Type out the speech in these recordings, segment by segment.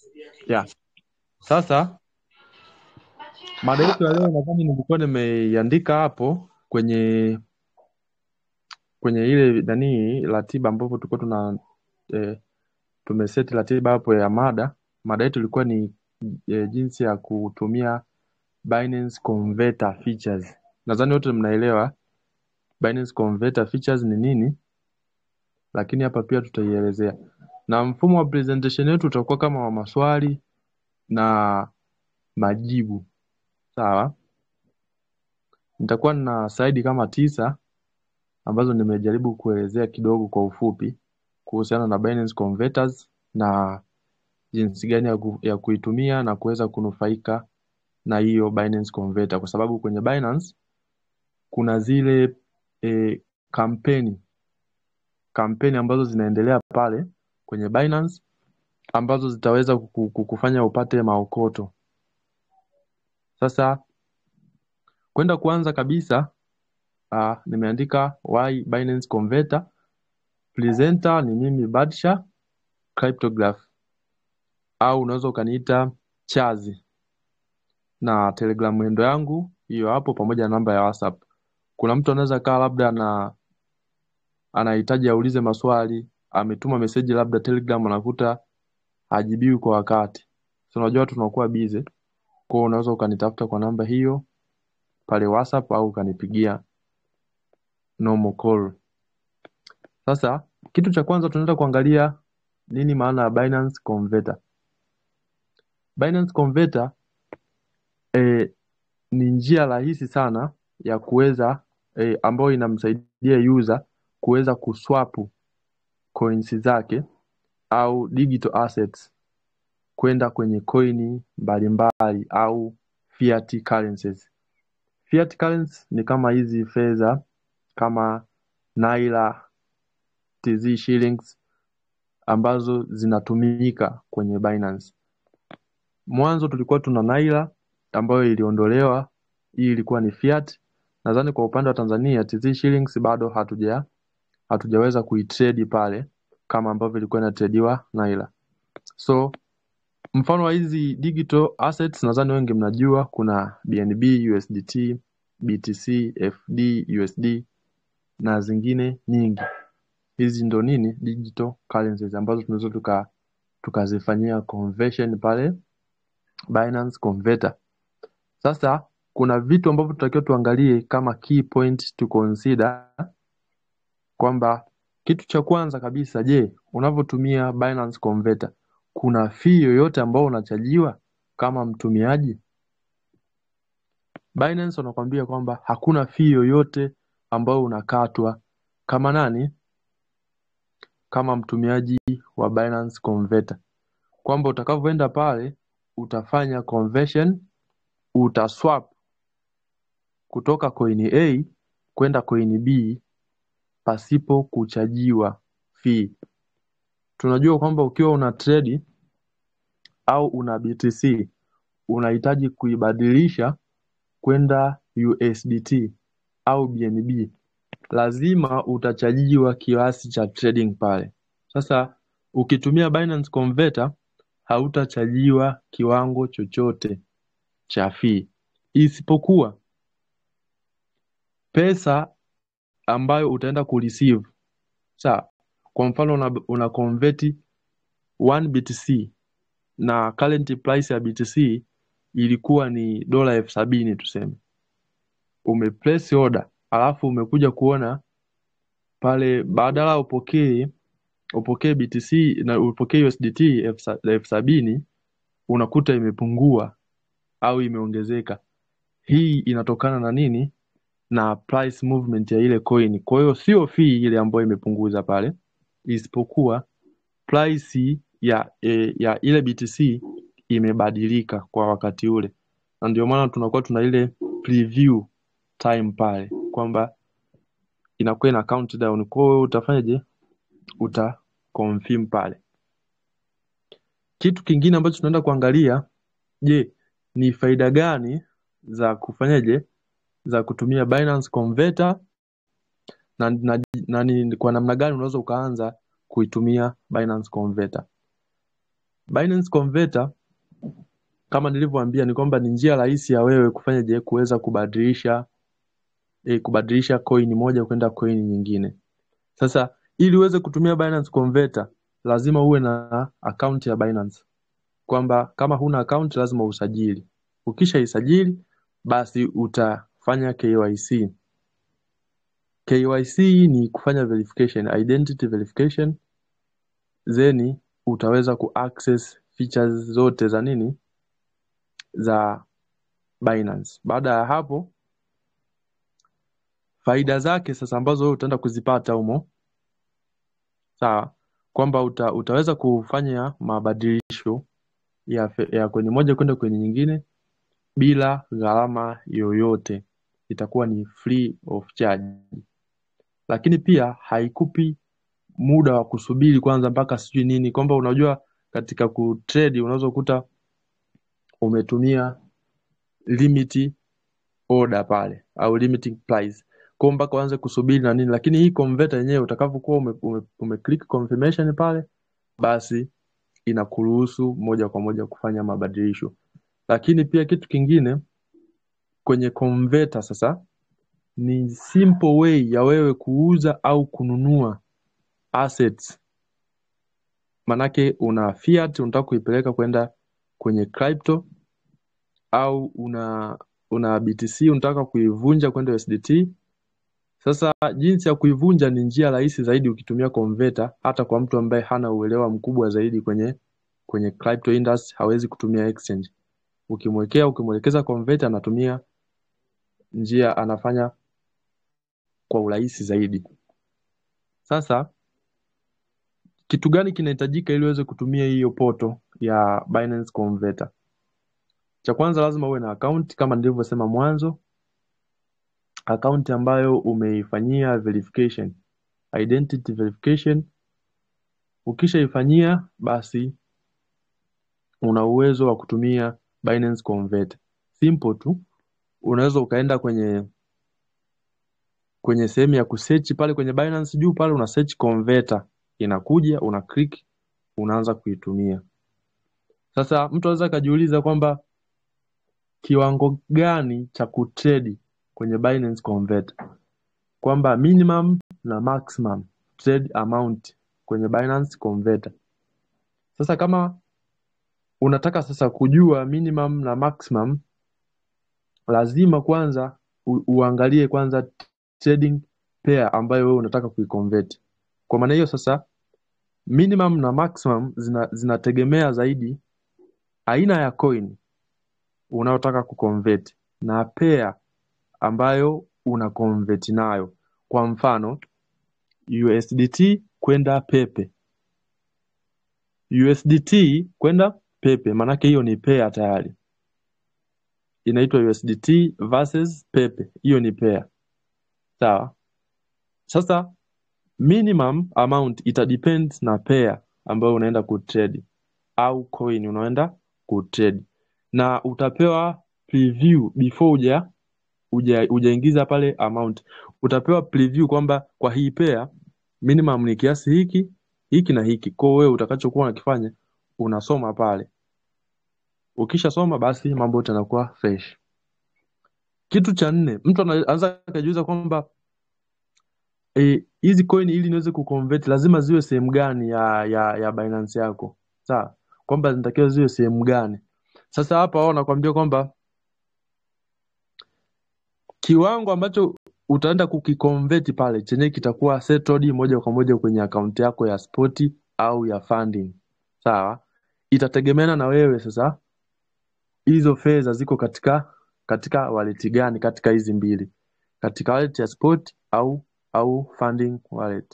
yeah. Sasa mada yetu ya leo nadhani nilikuwa nimeiandika hapo kwenye kwenye ile nani ratiba ambapo tulikuwa tuna eh, tumeseti ratiba hapo ya mada. Mada yetu ilikuwa ni eh, jinsi ya kutumia Binance Converter features. Nadhani wote mnaelewa Binance Converter features ni nini, lakini hapa pia tutaielezea, na mfumo wa presentation yetu utakuwa kama wa maswali na majibu. Sawa, nitakuwa na slide kama tisa ambazo nimejaribu kuelezea kidogo kwa ufupi kuhusiana na Binance Converters na jinsi gani ya, ku, ya kuitumia na kuweza kunufaika na hiyo Binance Converter, kwa sababu kwenye Binance kuna zile e, kampeni kampeni ambazo zinaendelea pale kwenye Binance ambazo zitaweza kuku- kukufanya upate maokoto. Sasa kwenda kuanza kabisa uh, nimeandika why Binance Converter, presenter ni mimi Badsha Cryptograph au unaweza ukaniita Chazi na Telegram mwendo yangu hiyo hapo pamoja na namba ya WhatsApp. Kuna mtu anaweza kaa labda ana anahitaji aulize maswali, ametuma meseji labda Telegram anakuta hajibiwi kwa wakati. So unajua watu tunakuwa busy. Kwa hiyo unaweza ukanitafuta kwa namba hiyo pale WhatsApp au ukanipigia normal call. Sasa kitu cha kwanza tunaenda kuangalia nini maana ya Binance Converter. Binance Converter eh, ni njia rahisi sana ya kuweza eh, ambayo inamsaidia user kuweza kuswapu coins zake au digital assets kwenda kwenye coin mbalimbali au fiat currencies. Fiat currencies ni kama hizi fedha kama naira, TZ shillings ambazo zinatumika kwenye Binance. Mwanzo tulikuwa tuna naira ambayo iliondolewa, hii ilikuwa ni fiat. Nadhani kwa upande wa Tanzania TZ shillings bado hatuja hatujaweza kuitrade pale kama ambavyo ilikuwa inatrediwa naira. So mfano wa hizi digital assets nadhani wengi mnajua kuna BNB, USDT, BTC, FD, USD na zingine nyingi. Hizi ndo nini digital currencies ambazo tunaweza tuka tukazifanyia conversion pale Binance Converter. Sasa kuna vitu ambavyo tutakiwa tuangalie kama key point to consider kwamba kitu cha kwanza kabisa, je, unavyotumia Binance Converter kuna fee yoyote ambayo unachajiwa kama mtumiaji? Binance wanakuambia kwamba hakuna fee yoyote ambayo unakatwa kama nani, kama mtumiaji wa Binance Converter, kwamba utakavyoenda pale utafanya conversion, utaswap kutoka coin A kwenda coin B pasipo kuchajiwa fee. Tunajua kwamba ukiwa una trade au una BTC unahitaji kuibadilisha kwenda USDT au BNB, lazima utachajiwa kiasi cha trading pale. Sasa ukitumia Binance Converter hautachajiwa kiwango chochote cha fee, isipokuwa pesa ambayo utaenda kureceive. Sawa, kwa mfano una, una convert 1 BTC na current price ya BTC ilikuwa ni dola elfu sabini tuseme, umeplace order alafu umekuja kuona pale badala upokee upokee BTC na upokee USDT elfu sa- elfu sabini unakuta imepungua au imeongezeka. Hii inatokana na nini? Na price movement ya ile coin. Kwa hiyo sio fee ile ambayo imepunguza pale, isipokuwa price ya e, ya ile BTC imebadilika kwa wakati ule, na ndio maana tunakuwa tuna ile preview time pale kwamba inakuwa ina countdown. Kwa hiyo utafanyaje? Uta confirm pale. Kitu kingine ambacho tunaenda kuangalia, je, ni faida gani za kufanyaje za kutumia Binance Converter na, na, na ni kwa namna gani unaweza ukaanza kuitumia Binance Converter. Binance Converter kama nilivyoambia ni kwamba ni njia rahisi ya wewe kufanya je kuweza kubadilisha eh, kubadilisha coin moja kwenda coin nyingine. Sasa ili uweze kutumia Binance Converter lazima uwe na account ya Binance, kwamba kama huna account lazima usajili. Ukishaisajili basi utafanya KYC. KYC ni kufanya verification, identity verification, then utaweza kuaccess features zote za nini za Binance. Baada ya hapo, faida zake sasa ambazo wewe utaenda kuzipata humo, sawa, kwamba uta, utaweza kufanya mabadilisho ya, fe- ya kwenye moja kwenda kwenye nyingine bila gharama yoyote, itakuwa ni free of charge. Lakini pia haikupi muda wa kusubiri kwanza mpaka sijui nini, kwamba unajua katika kutrade unaweza kukuta umetumia limit order pale au limiting price kwa mpaka uanze kusubiri na nini, lakini hii converter yenyewe utakavyokuwa ume, ume, ume click confirmation pale, basi inakuruhusu moja kwa moja kufanya mabadilisho. Lakini pia kitu kingine kwenye converter sasa ni simple way ya wewe kuuza au kununua assets. Manake una fiat unataka kuipeleka kwenda kwenye crypto au una una BTC unataka kuivunja kwenda USDT. Sasa jinsi ya kuivunja ni njia rahisi zaidi ukitumia converter, hata kwa mtu ambaye hana uelewa mkubwa zaidi kwenye kwenye crypto industry, hawezi kutumia exchange. Ukimwekea ukimwelekeza converter, anatumia njia, anafanya kwa urahisi zaidi. Sasa kitu gani kinahitajika ili uweze kutumia hiyo poto ya Binance Converter? Cha kwanza lazima uwe na account kama nilivyosema mwanzo, account ambayo umeifanyia verification, identity verification. Ukishaifanyia basi una uwezo wa kutumia Binance Converter. Simple tu, unaweza ukaenda kwenye kwenye sehemu ya kusearch pale kwenye Binance juu pale una search converter, inakuja una click, unaanza kuitumia. Sasa mtu anaweza akajiuliza kwamba kiwango gani cha kutrade kwenye Binance Converter, kwamba minimum na maximum trade amount kwenye Binance Converter. Sasa kama unataka sasa kujua minimum na maximum, lazima kwanza u, uangalie kwanza trading pair ambayo wewe unataka kuiconvert. Kwa maana hiyo sasa minimum na maximum zina, zinategemea zaidi aina ya coin unayotaka kuconvert na pair ambayo una convert nayo. Kwa mfano USDT kwenda Pepe, USDT kwenda Pepe, maanake hiyo ni pair tayari, inaitwa USDT versus Pepe, hiyo ni pair. Sawa. Sasa minimum amount ita depend na pair ambayo unaenda kutrade au coin unaenda kutrade, na utapewa preview before uja uja ujaingiza pale amount, utapewa preview kwamba kwa hii pair minimum ni kiasi hiki hiki na hiki. Kwa hiyo wewe utakachokuwa unakifanya unasoma pale, ukishasoma basi mambo yote yanakuwa fresh. Kitu cha nne, mtu anaanza akajiuliza kwamba eh, hizi coin ili niweze kuconvert lazima ziwe sehemu gani ya ya ya Binance yako, sawa? Kwamba zinatakiwa ziwe sehemu gani? Sasa hapa wao wanakuambia kwamba kiwango ambacho utaenda kukiconvert pale chenye kitakuwa settled moja kwa moja kwenye akaunti yako ya spoti au ya funding, sawa? Itategemeana na wewe sasa hizo fedha ziko katika katika wallet gani katika hizi mbili, katika wallet ya spot au au funding wallet.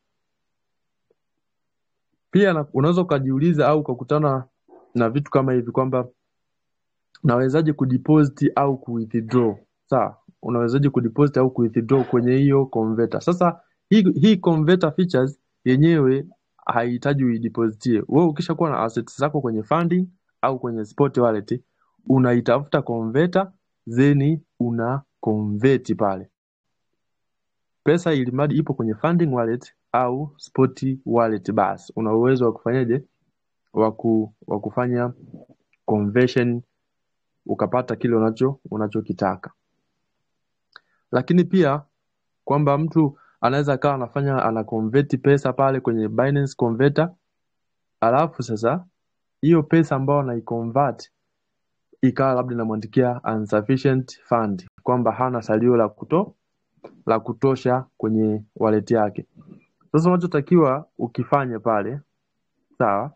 Pia na- unaweza ukajiuliza au ukakutana na vitu kama hivi kwamba nawezaje kudeposit au kuwithdraw sawa unawezaje kudeposit au kuwithdraw kwenye hiyo converter sasa hii, hii converter features yenyewe haihitaji uidepositie wewe ukishakuwa na assets zako kwenye funding au kwenye spot wallet unaitafuta converter then una convert pale pesa ilimradi ipo kwenye funding wallet au spot wallet basi una uwezo wa kufanyaje wa ku, wa kufanya conversion ukapata kile unacho unachokitaka lakini pia kwamba mtu anaweza akawa anafanya ana convert pesa pale kwenye Binance Converter alafu sasa hiyo pesa ambayo anaiconvert ikawa labda inamwandikia insufficient fund kwamba hana salio la kuto la kutosha kwenye wallet yake sasa unachotakiwa ukifanye pale sawa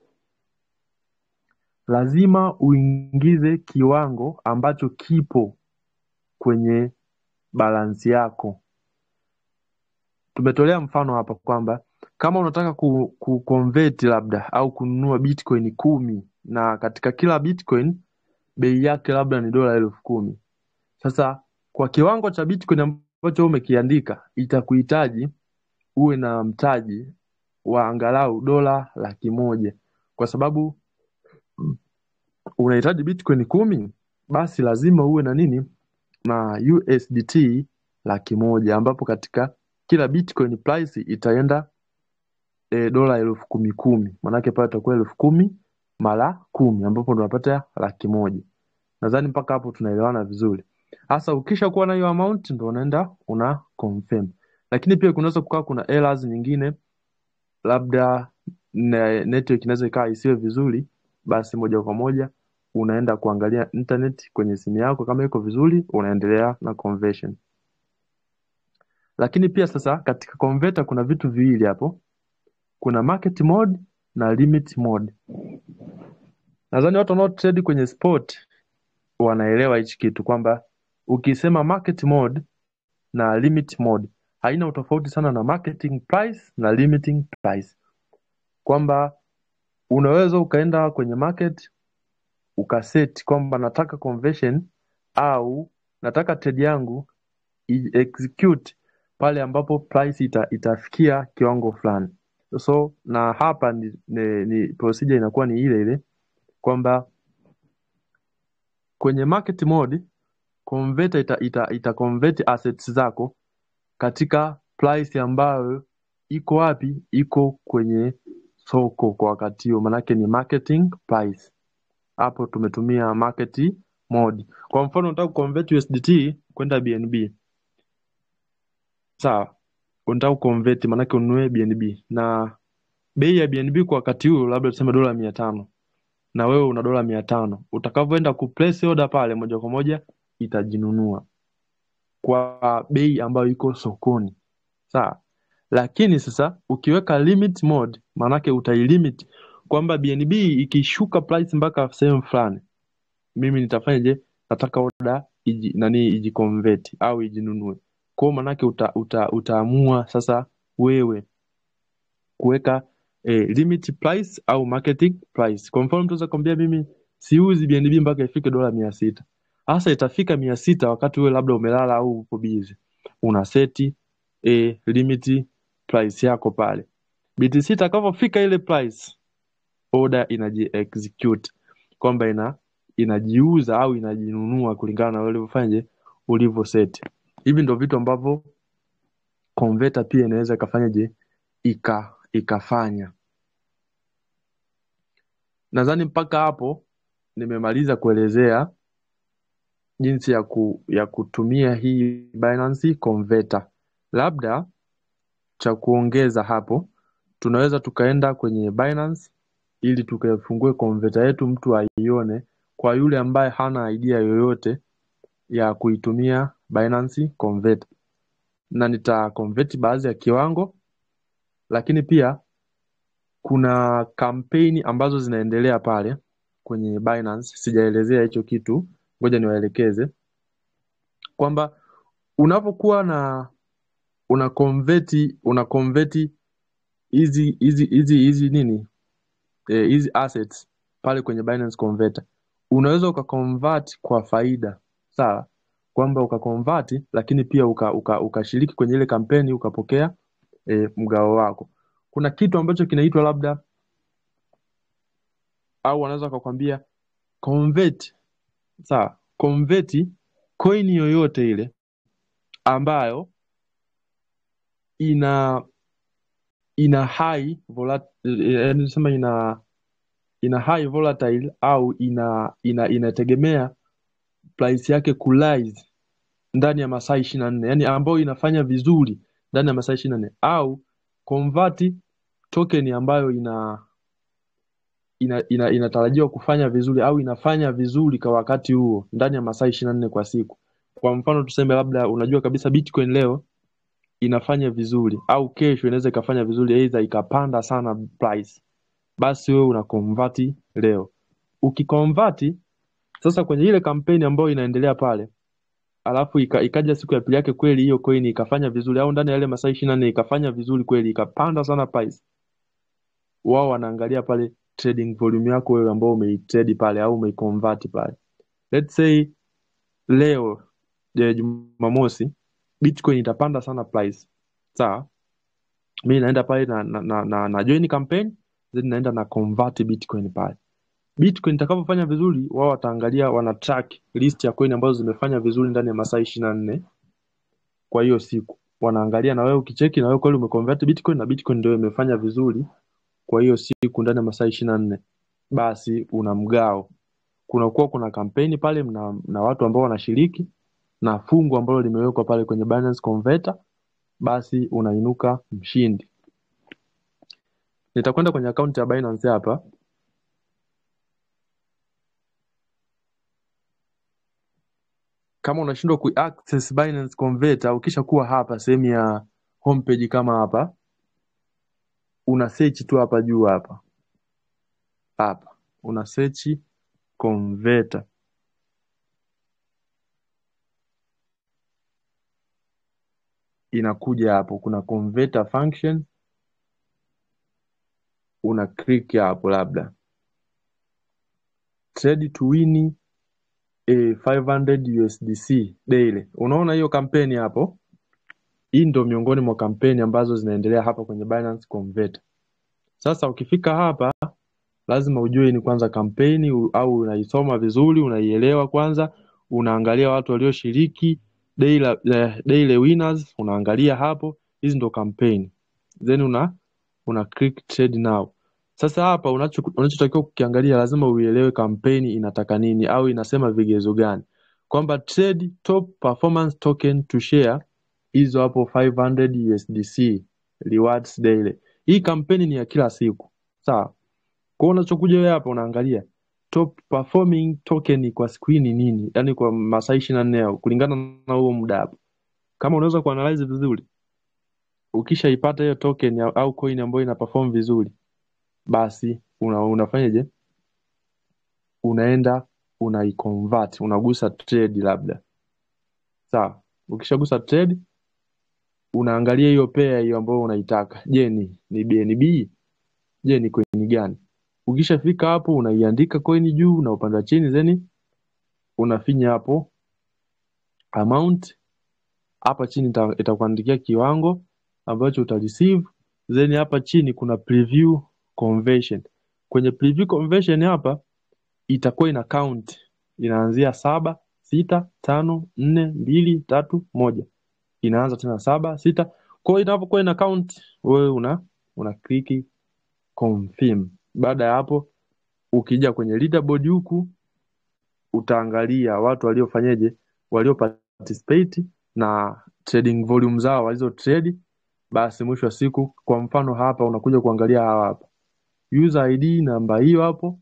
lazima uingize kiwango ambacho kipo kwenye balansi yako tumetolea mfano hapa kwamba kama unataka ku, ku convert labda au kununua bitcoin kumi na katika kila bitcoin bei yake labda ni dola elfu kumi sasa kwa kiwango cha bitcoin ambacho umekiandika itakuhitaji uwe na mtaji wa angalau dola laki moja kwa sababu unahitaji bitcoin kumi basi lazima uwe na nini na USDT laki moja ambapo katika kila bitcoin price itaenda e, dola elfu kumi kumi maanake pale itakuwa elfu kumi mara kumi ambapo ndo unapata laki moja nadhani mpaka hapo tunaelewana vizuri hasa ukisha kuwa na hiyo amount ndo unaenda una confirm lakini pia kunaweza kukaa kuna errors nyingine labda ne- network inaweza ikawa isiwe vizuri basi moja kwa moja unaenda kuangalia internet kwenye simu yako kama iko vizuri unaendelea na conversion lakini pia sasa katika converter kuna vitu viwili hapo kuna market mode na limit mode nadhani watu wanao trade kwenye spot wanaelewa hichi kitu kwamba ukisema market mode na limit mode haina utofauti sana na marketing price na limiting price kwamba unaweza ukaenda kwenye market ukaset kwamba nataka conversion au nataka trade yangu i- execute pale ambapo price ita, itafikia kiwango fulani so na hapa ni, ni, ni procedure inakuwa ni ile ile kwamba kwenye market mode converter ita, ita, ita convert assets zako katika price ambayo iko wapi iko kwenye soko kwa wakati huo manake ni marketing price hapo tumetumia market mode kwa mfano unataka kuconvert USDT kwenda BNB sawa unataka kuconvert manake ununue BNB na bei ya BNB kwa wakati huo labda tuseme dola mia tano na wewe una dola mia tano utakavyoenda kuplace order pale moja kwa moja itajinunua kwa bei ambayo iko sokoni sawa lakini sasa ukiweka limit mode maanake utailimit kwamba BNB ikishuka price mpaka sehemu fulani mimi nitafanyaje nataka order iji, nani ijiconvert au ijinunue kwao maanake uta, uta, utaamua sasa wewe kuweka eh, limit price au marketing price kwa mfano mtu anaweza kwambia mimi siuzi BNB mpaka ifike dola mia sita hasa itafika mia sita wakati wewe labda umelala au uko busy una seti eh, limit price yako pale BTC itakavyofika ile price order inaji execute kwamba ina inajiuza au inajinunua kulingana na wewe ulivyofanyaje ulivyo set hivi ndo vitu ambavyo converter pia inaweza ikafanyaje ika ikafanya nadhani mpaka hapo nimemaliza kuelezea jinsi ya ku, ya kutumia hii Binance Converter labda cha kuongeza hapo tunaweza tukaenda kwenye Binance ili tukaifungue converter yetu mtu aione kwa yule ambaye hana idea yoyote ya kuitumia Binance Converter na nita convert baadhi ya kiwango lakini pia kuna kampeni ambazo zinaendelea pale kwenye Binance sijaelezea hicho kitu ngoja niwaelekeze kwamba unapokuwa na una convert una convert hizi hizi hizi hizi nini eh, hizi assets pale kwenye Binance Converter unaweza ukaconvert kwa faida sawa kwamba ukaconvert lakini pia uka, uka, ukashiriki kwenye ile kampeni ukapokea e, mgao wako kuna kitu ambacho kinaitwa labda au wanaweza wakakwambia convert sawa convert coin yoyote ile ambayo ina ina high volat- eh, yaani nasema ina ina high volatile au ina ina inategemea price yake kurise ndani ya masaa ishirini na nne yani ambayo inafanya vizuri ndani ya masaa ishirini na nne au convert token ambayo ina ina, ina, inatarajiwa kufanya vizuri au inafanya vizuri kwa wakati huo ndani ya masaa ishirini na nne kwa siku. Kwa mfano tuseme labda unajua kabisa Bitcoin leo inafanya vizuri au kesho inaweza ikafanya vizuri, aidha ikapanda sana price, basi wewe una convert leo. Ukiconvert sasa kwenye ile kampeni ambayo inaendelea pale, alafu ika, ikaja siku ya pili yake kweli hiyo coin ikafanya vizuri, au ndani ya yale masaa ishirini na nne ikafanya vizuri kweli, ikapanda sana price, wao wanaangalia pale trading volume yako wewe ambao umeitrade pale au umeiconvert pale. Let's say leo je, Jumamosi Bitcoin itapanda sana price. Sawa? Mimi naenda pale na, na, na, na, na join campaign then naenda na convert Bitcoin pale. Bitcoin itakapofanya vizuri, wao wataangalia wana track list ya coin ambazo zimefanya vizuri ndani ya masaa ishirini na nne kwa hiyo siku. Wanaangalia na wewe ukicheki na wewe kweli umeconvert Bitcoin na Bitcoin ndio imefanya vizuri kwa hiyo siku ndani ya masaa ishirini na nne basi una mgao. Kunakuwa kuna kampeni pale na, na watu ambao wanashiriki na fungu ambalo limewekwa pale kwenye Binance Converter, basi unainuka mshindi. Nitakwenda kwenye akaunti ya Binance hapa. Kama unashindwa kuaccess Binance Converter, ukisha kuwa hapa sehemu ya homepage kama hapa, una search tu hapa juu hapa hapa, una search converter. inakuja hapo, kuna converter function, una click hapo, labda trade to win a 500 USDC daily. Unaona hiyo kampeni hapo? Hii ndio miongoni mwa kampeni ambazo zinaendelea hapa kwenye Binance Converter. Sasa ukifika hapa, lazima ujue ni kwanza kampeni u- au unaisoma vizuri, unaielewa kwanza, unaangalia watu walioshiriki daily, eh, daily winners, unaangalia hapo, hizi ndo kampeni, then una una click trade now. Sasa hapa unacho unachotakiwa kukiangalia, lazima uielewe kampeni inataka nini au inasema vigezo gani, kwamba trade top performance token to share hizo hapo 500 USDC rewards daily. Hii kampeni ni ya kila siku, sawa? Kwa hiyo unachokuja wewe hapa unaangalia top performing token kwa siku hii ni nini, yaani kwa masaa ishirini na nne kulingana na huo muda hapo. Kama unaweza kuanalyze vizuri, ukishaipata hiyo token ya- au coin ambayo ina perform vizuri, basi una, unafanyaje? Unaenda unaiconvert, unagusa trade labda, sawa? Ukishagusa trade, unaangalia hiyo pair hiyo ambayo unaitaka. Je, ni ni BNB? Je, ni coin gani? Ukishafika hapo unaiandika coin juu na upande wa chini, then unafinya hapo amount hapa chini ita- itakuandikia kiwango ambacho uta receive then hapa chini kuna preview conversion kwenye preview conversion hapa itakuwa ina count inaanzia saba sita tano nne mbili tatu moja inaanza tena saba sita kwa hiyo inapokuwa ina count wewe una una click confirm baada ya hapo ukija kwenye leaderboard huku utaangalia watu waliofanyeje walio participate na trading volume zao walizo trade basi mwisho wa siku kwa mfano hapa unakuja kuangalia hawa hapa user id namba hiyo hapo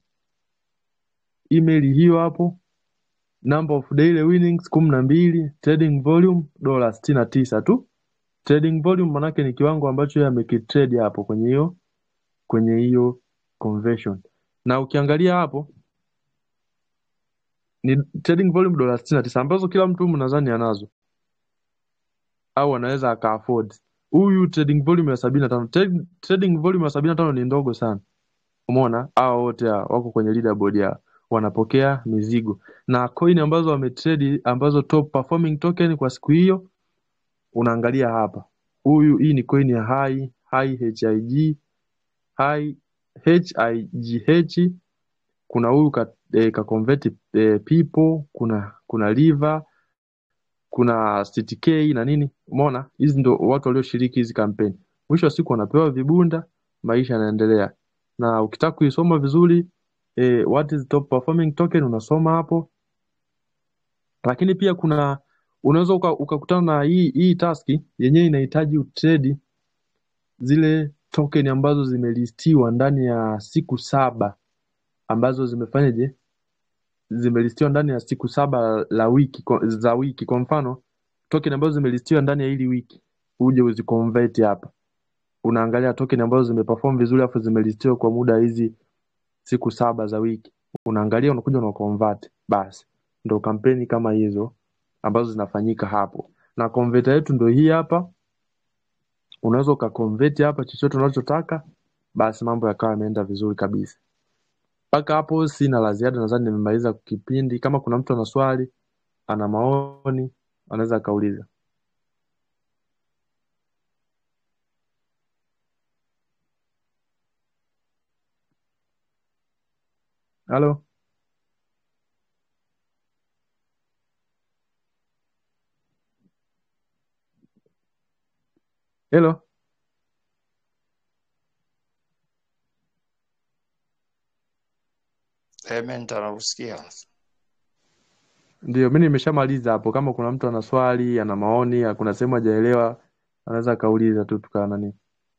email hiyo hapo number of daily winnings kumi na mbili trading volume dola sitini na tisa tu trading volume manake ni kiwango ambacho yeye amekitrade hapo kwenye hiyo kwenye hiyo conversion na ukiangalia hapo ni trading volume dola sitini na tisa ambazo kila mtu humu nadhani anazo au anaweza aka afford huyu trading volume ya sabini na tano Trade- trading volume ya sabini na tano ni ndogo sana umeona hao wote hawa wako kwenye leaderboard ya wanapokea mizigo na coin ambazo wametrade ambazo top performing token kwa siku hiyo unaangalia hapa huyu hii ni coin ya high high hig high high kuna huyu ka, eh, ka convert eh, people kuna kuna liver kuna CTK na nini umeona hizi ndo watu walioshiriki hizi kampeni mwisho wa siku wanapewa vibunda maisha yanaendelea na ukitaka kuisoma vizuri eh, what is top performing token unasoma hapo lakini pia kuna unaweza uka- ukakutana na hii hii taski yenyewe inahitaji utredi zile token ambazo zimelistiwa ndani ya siku saba ambazo zimefanyaje zimelistiwa ndani ya siku saba la wiki kwa- za wiki kwa mfano token ambazo zimelistiwa ndani ya hili wiki uje uziconvert hapa unaangalia token ambazo zimeperform vizuri afu zimelistiwa kwa muda hizi siku saba za wiki unaangalia unakuja una convert basi ndo kampeni kama hizo ambazo zinafanyika hapo na converter yetu ndo hii hapa unaweza ukaconvert hapa chochote unachotaka basi mambo yakawa yameenda vizuri kabisa mpaka hapo sina la ziada nadhani nimemaliza kipindi kama kuna mtu ana swali ana maoni anaweza akauliza halo helo Clement anakusikia. ndio mi nimeshamaliza hapo kama kuna mtu ana swali ana maoni kuna sehemu hajaelewa anaweza akauliza tu tukaa nani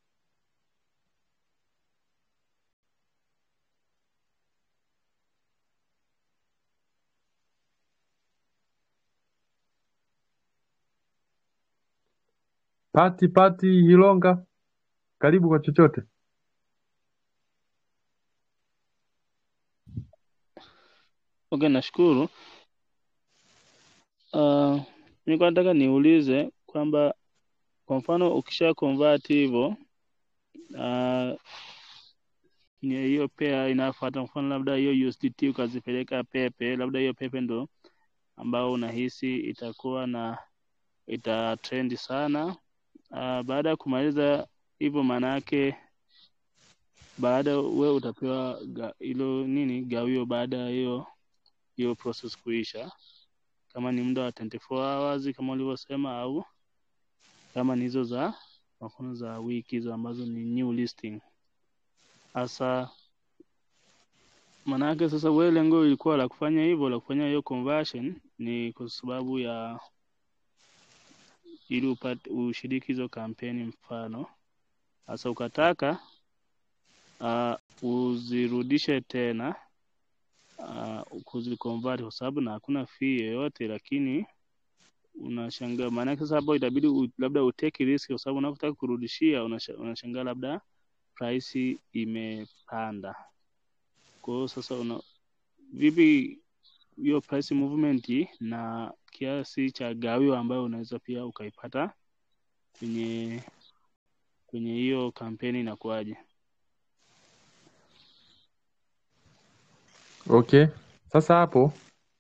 pati pati hilonga karibu kwa chochote Okay, nashukuru. Uh, nilikuwa nataka niulize kwamba kwa mfano ukisha convert hivyo uh, ni hiyo pair inayofuata, mfano labda hiyo USDT ukazipeleka Pepe, labda hiyo Pepe ndo ambao unahisi itakuwa na ita trend sana. Uh, baada ya kumaliza hivyo, maana yake baada we utapewa ga- hilo nini gawio baada ya hiyo hiyo process kuisha, kama ni muda wa 24 hours kama ulivyosema, au kama ni hizo za kwa mfano za wiki hizo ambazo ni new listing. Hasa maanake sasa, wewe lengo ilikuwa la kufanya hivyo, la kufanya hiyo conversion ni kwa sababu ya ili upate ushiriki hizo kampeni, mfano sasa ukataka uh, uzirudishe tena uh, kuziconvert kwa sababu na hakuna fee yoyote, lakini unashangaa maanake sasa hapo itabidi u, labda uteke risk kwa sababu unapotaka kurudishia unasha- unashangaa labda price imepanda. Kwa hiyo sasa una vipi hiyo price movement na kiasi cha gawio ambayo unaweza pia ukaipata kwenye kwenye hiyo kampeni inakuwaje? okay sasa hapo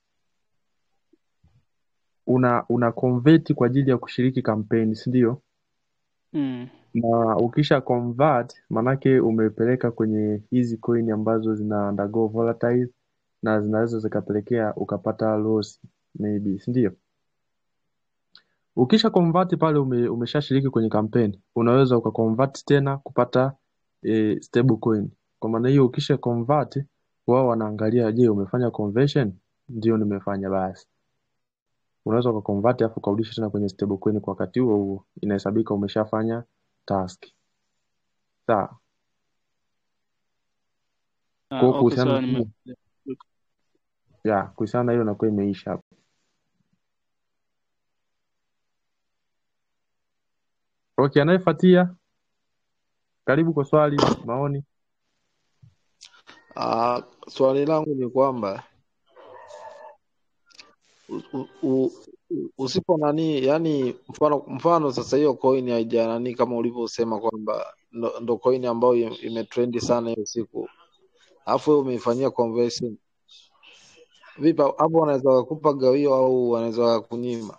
una una convert kwa ajili ya kushiriki kampeni si ndio Mm. na ukisha convert manake umepeleka kwenye hizi coin ambazo zina undergo volatile na zinaweza zikapelekea ukapata loss maybe si ndio ukisha convert pale ume, umeshashiriki kwenye kampeni unaweza ukaconvert tena kupata e, stable coin kwa maana hiyo ukisha convert wao wanaangalia je umefanya conversion ndio nimefanya basi unaweza ukaconvert alafu ukarudisha tena kwenye stable coin kwa wakati huo huo inahesabika umeshafanya task sawa kwa Ah, hiyo okay, kuhusiana sawa na nime hiyo ya kuhusiana na hiyo inakuwa imeisha hapo okay anayefuatia karibu kwa swali maoni Ah, swali langu ni kwamba u- u- u- u- usipo nani, yani mfano mfano sasa hiyo coin haija nani kama ulivyosema kwamba ndo, ndo coin ambayo im- imetrendi sana hiyo siku, alafu wewe umeifanyia conversion, vipi hapo? Wanaweza wakupa gawio au wanaweza wakunyima?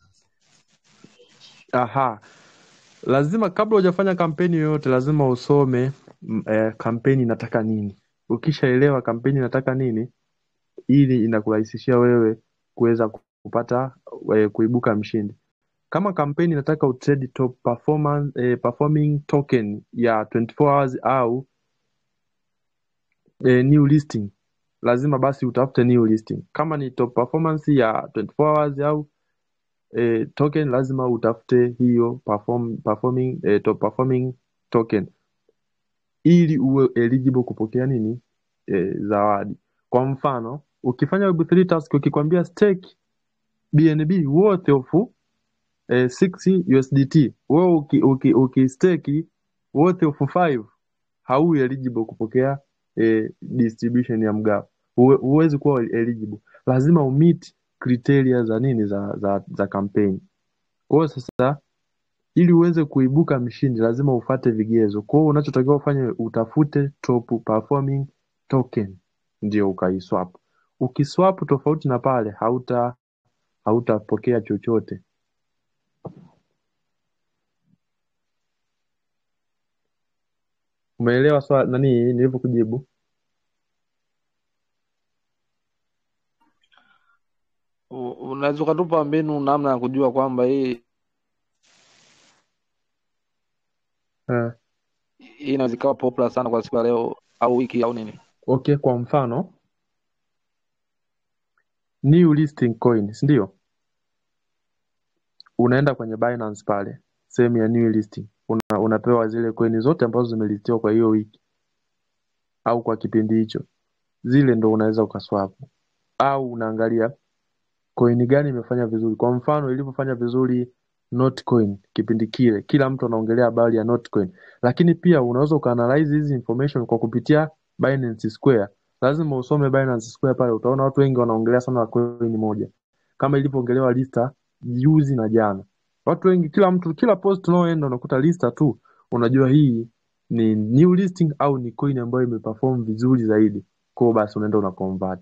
aha lazima kabla hujafanya kampeni yoyote lazima usome m- eh, kampeni inataka nini ukishaelewa kampeni inataka nini ili inakurahisishia wewe kuweza kupata eh, kuibuka mshindi kama kampeni inataka utrade top performance, eh, performing token ya 24 hours au eh, new listing lazima basi utafute new listing. Kama ni top performance ya 24 hours au eh, token lazima utafute hiyo perform, performing, eh, top performing token ili uwe eligible kupokea nini eh, zawadi. Kwa mfano ukifanya web3 task ukikwambia stake BNB worth of eh, 6 USDT wewe uki, uki, uki stake worth of 5 hau eligible kupokea eh, distribution ya mgao. Huwe- Huwezi kuwa eligible, lazima umeet criteria za nini za za, za campaign. Kwa hiyo sasa ili uweze kuibuka mshindi lazima ufate vigezo. Kwa hiyo unachotakiwa ufanye utafute top performing token ndio ukaiswap. Ukiswap tofauti na pale hauta hautapokea chochote. Umeelewa swali nani nilivyokujibu? U- Unaweza ukatupa mbinu namna ya kujua kwamba hii Eh, hii inaweza ikawa popular sana kwa siku ya leo au wiki au nini? okay, kwa mfano new listing coin, si ndio? Unaenda kwenye Binance pale, sehemu ya new listing. Una, unapewa zile coin zote ambazo zimelistiwa kwa hiyo wiki au kwa kipindi hicho. Zile ndo unaweza ukaswap. Au unaangalia coin gani imefanya vizuri. Kwa mfano ilivyofanya vizuri Notcoin kipindi kile, kila mtu anaongelea habari ya Notcoin, lakini pia unaweza ukaanalyze hizi information kwa kupitia Binance Square. Lazima usome Binance Square pale, utaona watu wengi wanaongelea sana coin moja, kama ilivyoongelewa Lista juzi na jana. Watu wengi, kila mtu, kila post unaoenda unakuta Lista tu, unajua hii ni new listing au ni coin ambayo imeperform vizuri zaidi, kwa hiyo basi unaenda una convert.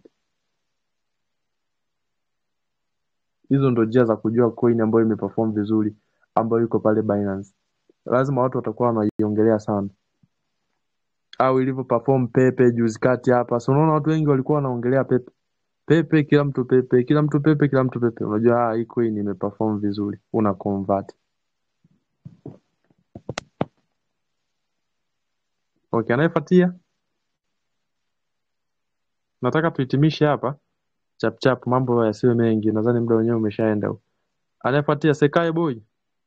Hizo ndo njia za kujua coin ambayo imeperform vizuri ambayo iko pale Binance. Lazima watu watakuwa wanaiongelea sana, au ilivyo perform Pepe juzi kati hapa. So unaona watu wengi walikuwa wanaongelea Pepe Pepe, kila mtu Pepe, kila mtu Pepe, kila mtu Pepe. Unajua ah, hii coin imeperform vizuri, una convert. Okay, anayefuatia nataka tuhitimishe hapa chap chap, mambo yasiwe mengi, nadhani muda wenyewe umeshaenda. huu. Anayefuatia Sekae Boy.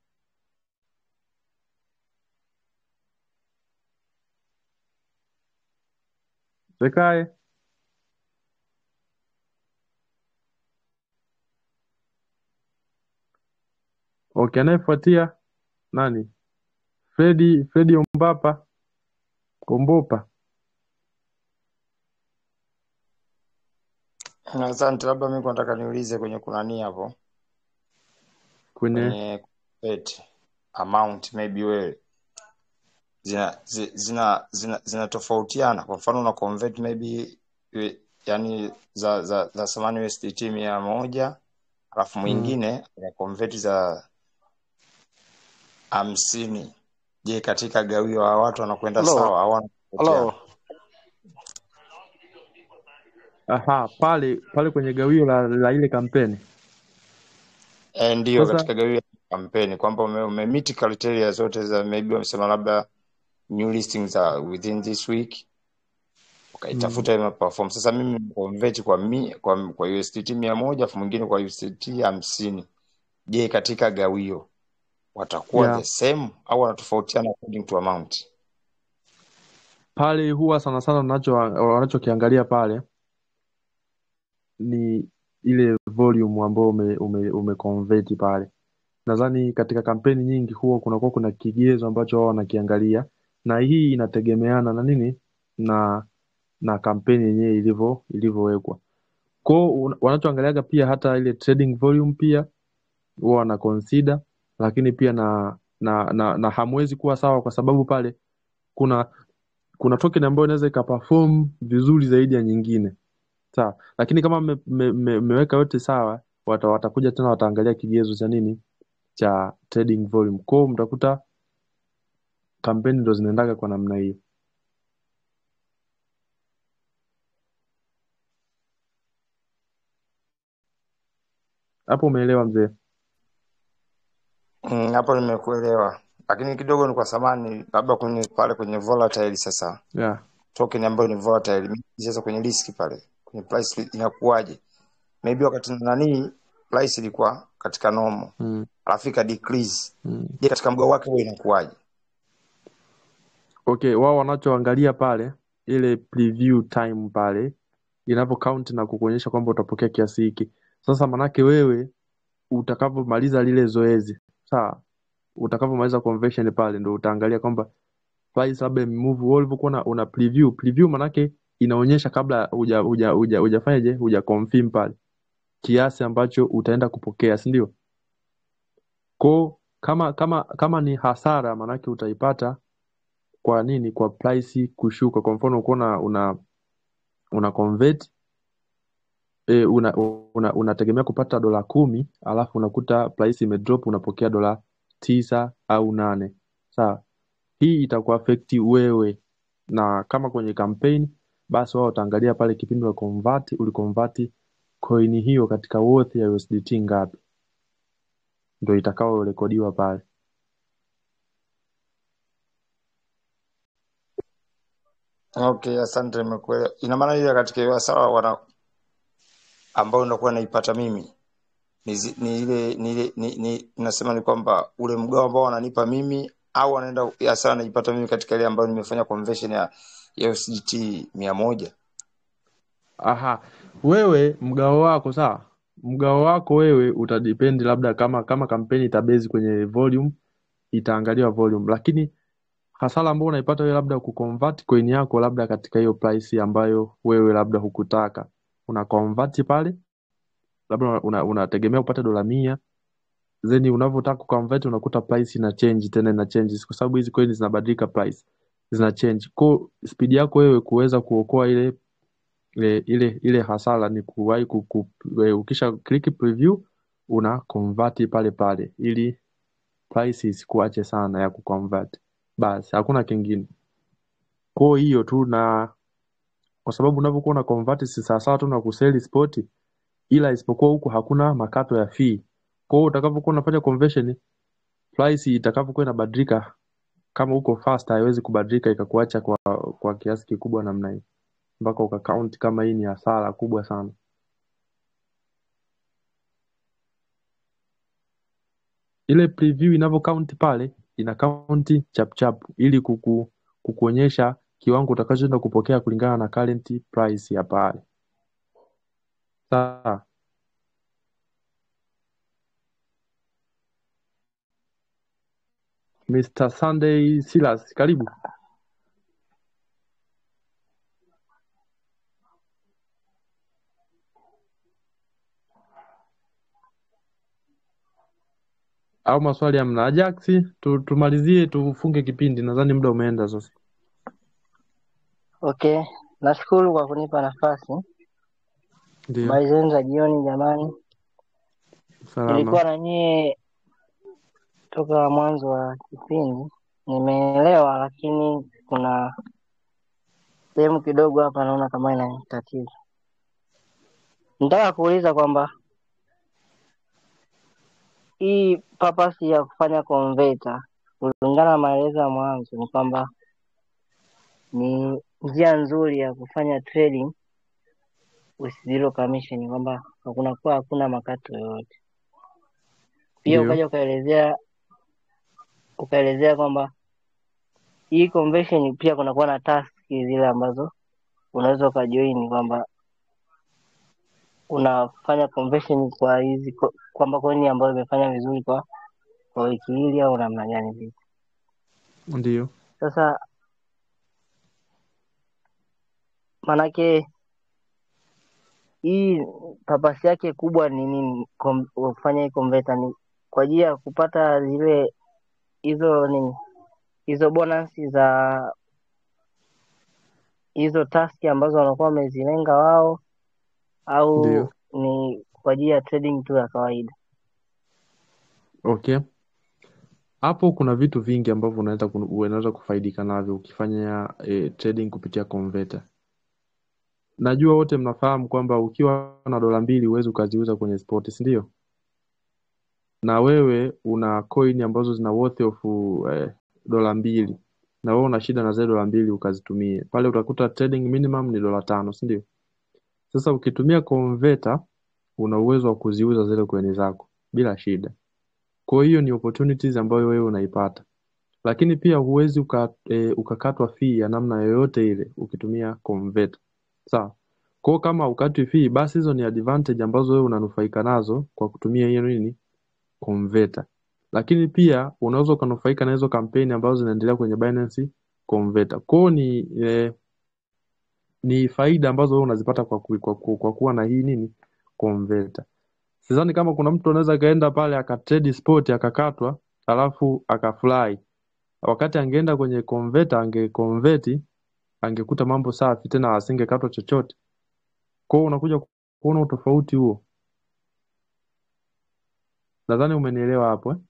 Sekae. Okay, anayefuatia nani? Fredi Fredi Ombapa Kombopa Asante, labda mimi nataka niulize kwenye kunani hapo kwenye kwenye bet amount maybe wewe zina zi- zina zina zinatofautiana. Kwa mfano una convert maybe we- yani za za za thamani USDT mia moja alafu mm. mwingine una convert za hamsini. Je, katika gawio wa watu wanakwenda Halo, sawa au wanatofautiana? halo. Aha, pale pale kwenye gawio la, la ile kampeni E, ndiyo sasa. katika gawio ya kampeni kwamba ume, umemiti criteria zote za maybe wamesema labda new listings are within this week Mm. ukaitafuta mm. perform. Sasa mimi convert kwa mi, kwa, kwa USDT mia moja afu mwingine kwa USDT hamsini. Je, katika gawio watakuwa Yeah, the same au wanatofautiana according to amount? pale huwa sana sana wanacho wanachokiangalia pale ni ile volume ambayo ume, ume, umeconvert pale. Nadhani katika kampeni nyingi huwa kunakuwa kuna kigezo ambacho wao wanakiangalia, na hii inategemeana na nini na na kampeni yenyewe ilivyo ilivyowekwa. Kwao un- wanachoangaliaga pia hata ile trading volume pia huwa wana consider, lakini pia na na na, na hamwezi kuwa sawa kwa sababu pale kuna kuna token ambayo inaweza ikaperform vizuri zaidi ya nyingine sawa, lakini kama mmeweka me, me, mmeweka yote sawa, wata, watakuja tena wataangalia kigezo cha nini cha trading volume. Kwao mtakuta kampeni ndo zinaendaga kwa namna hiyo. Hapo umeelewa mzee? Mm, hapo nimekuelewa, lakini kidogo ni kwa samani, labda kwenye pale kwenye volatile sasa Yeah. token ambayo ni volatile mimi sasa kwenye risk pale kwenye price inakuwaje maybe wakati nani price ilikuwa katika normal mm, alafu ika decrease mm. je katika mgao wake huo inakuwaje Okay, wao wanachoangalia pale ile preview time pale inavyo count na kukuonyesha kwamba utapokea kiasi hiki. Sasa manake wewe utakavyomaliza lile zoezi, sawa, utakavyomaliza conversion pale ndo utaangalia kwamba price labda imemove. Wewe ulivyokuwa una, una preview, preview manake inaonyesha kabla huja huja huja hujafanyaje, huja confirm pale kiasi ambacho utaenda kupokea, si ndio? Kwa kama kama kama ni hasara manake utaipata kwa nini? Kwa price kushuka. Kwa mfano uko una una, una convert e, una, una, unategemea kupata dola kumi alafu unakuta price imedrop unapokea dola tisa au nane sawa. Hii itakuafekti wewe, na kama kwenye campaign, basi wao wataangalia pale kipindi wa convert uliconvert coin hiyo katika worth ya USDT ngapi, ndio itakao rekodiwa pale. okay asante nimekuelewa ina maana ile katika hiyo hasara wana ambayo ndakuwa naipata mimi ni, zi- ni ile ni ile ni, ni nasema ni kwamba ule mgao ambao wananipa mimi au wanaenda hasara naipata mimi katika ile ambayo nimefanya conversion ya ya USDT mia moja Aha, wewe mgao wako sawa, mgao wako wewe utadipendi labda kama kama kampeni itabezi kwenye volume, itaangaliwa volume, lakini hasara ambayo unaipata wewe labda kuconvert coin yako labda katika hiyo price ambayo wewe labda hukutaka, una convert pale, labda una, unategemea upate dola mia then unavyotaka kuconvert unakuta price ina change tena ina change kwa sababu hizi coin zinabadilika price zina change. Kwa speed yako wewe kuweza kuokoa ile ile ile, ile hasara ni kuwahi ku, ku, e, ukisha click preview una convert pale pale ili price isikuache sana ya kuconvert. Basi hakuna kingine. Kwa hiyo tu na kwa sababu unavyokuwa una convert si sawasawa tu na kuseli spot, ila isipokuwa huku hakuna makato ya fee. Kwa hiyo utakavyokuwa unafanya conversion price itakavyokuwa inabadilika kama uko fast haiwezi kubadilika ikakuacha kwa kwa kiasi kikubwa namna hii mpaka ukakaunt kama hii ni hasara kubwa sana. Ile preview inavyo count pale ina count chap chap ili kuku, kukuonyesha kiwango utakachoenda kupokea kulingana na current price ya pale. Sawa. Mr. Sunday Silas, karibu. Au maswali hamna? Ajax, tu, tumalizie tufunge kipindi, nadhani muda umeenda sasa. Okay, nashukuru kwa kunipa nafasi. Ndio, Habari zenu za jioni jamani. salama. Nilikuwa na nyie toka mwanzo wa kipindi, nimeelewa, lakini kuna sehemu kidogo hapa naona kama ina tatizo. Nataka kuuliza kwamba hii purpose ya kufanya converter kulingana na maelezo ya mwanzo ni kwamba ni njia nzuri ya kufanya trading with zero commission, kwamba hakuna kuwa hakuna makato yoyote. Pia Ndio, ukaja ukaelezea ukaelezea kwamba hii conversion pia kunakuwa na task zile ambazo unaweza ukajoin kwamba unafanya conversion kwa hizi ko- kwamba coin ambayo imefanya vizuri kwa kwa wiki hili au namna gani vile. ndio. Sasa manake hii papasi yake kubwa ni nini? kom- Kufanya hii converter ni kwa ajili ya kupata zile hizo nini hizo bonus za hizo task ambazo wanakuwa wamezilenga wao au Ndio. ni kwa ajili ya trading tu ya kawaida? Okay. Hapo kuna vitu vingi ambavyo unaweza kunu- unaweza kufaidika navyo ukifanya eh, trading kupitia converter. Najua wote mnafahamu kwamba ukiwa na dola mbili huwezi ukaziuza kwenye spot, si ndio? Na wewe una coin ambazo zina worth of eh, dola mbili na wewe una shida na zile dola mbili ukazitumie pale, utakuta trading minimum ni dola tano, si ndio? Sasa ukitumia converter una uwezo wa kuziuza zile coin zako bila shida. Kwa hiyo ni opportunities ambayo wewe unaipata, lakini pia huwezi uka, e, ukakatwa fee ya namna yoyote ile ukitumia converter. Sawa. Kwa hiyo kama ukatwi fee, basi hizo ni advantage ambazo wewe unanufaika nazo kwa kutumia hiyo nini converter. Lakini pia unaweza ukanufaika na hizo kampeni ambazo zinaendelea kwenye Binance converter. Kwa hiyo ni eh, ni faida ambazo wewe unazipata kwa, ku, kwa, ku, kwa kuwa na hii nini converter. Sidhani kama kuna mtu anaweza kaenda pale akatrade spot akakatwa alafu akafly. Wakati angeenda kwenye converter angeconvert angekuta mambo safi tena asingekatwa chochote. Kwa hiyo unakuja kuona utofauti huo. Nadhani umenielewa hapo eh?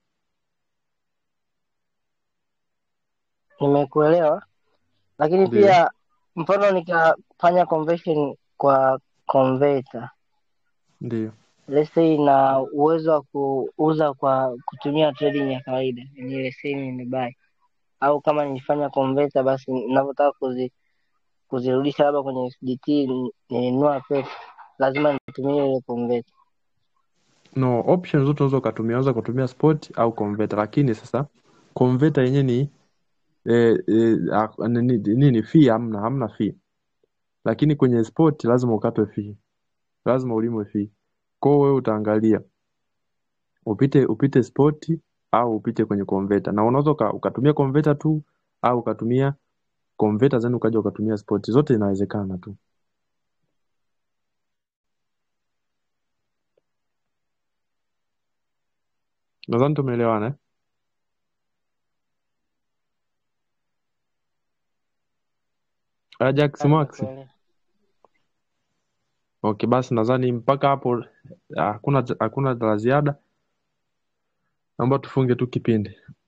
Nimekuelewa, lakini Ndio. pia mfano nikafanya conversion kwa converter, Ndio. let's say na uwezo wa kuuza kwa kutumia trading ya kawaida, ni let's say nimebuy au kama nilifanya converter, basi ninavyotaka kuzi, kuzirudisha labda kwenye USDT ni- nilinunua pesa, lazima nitumie ile converter. No, options zote unaweza ukatumia, unaweza kutumia spot au converter, lakini sasa converter yenyewe ni eh, eh, ah, nini, nini fee hamna, hamna fee. Lakini kwenye spot lazima ukatwe fee, lazima ulimwe fee. Kwa hiyo wewe utaangalia upite upite spot au upite kwenye converter, na unaweza uka- ukatumia converter tu au ukatumia converter then ukaja ukatumia spot, zote inawezekana tu. Nadhani tumeelewana eh? Ajax Ah, Max. nimekuelewa. Okay, basi nadhani mpaka hapo ah, hakuna hakuna la ziada. Naomba tufunge tu kipindi.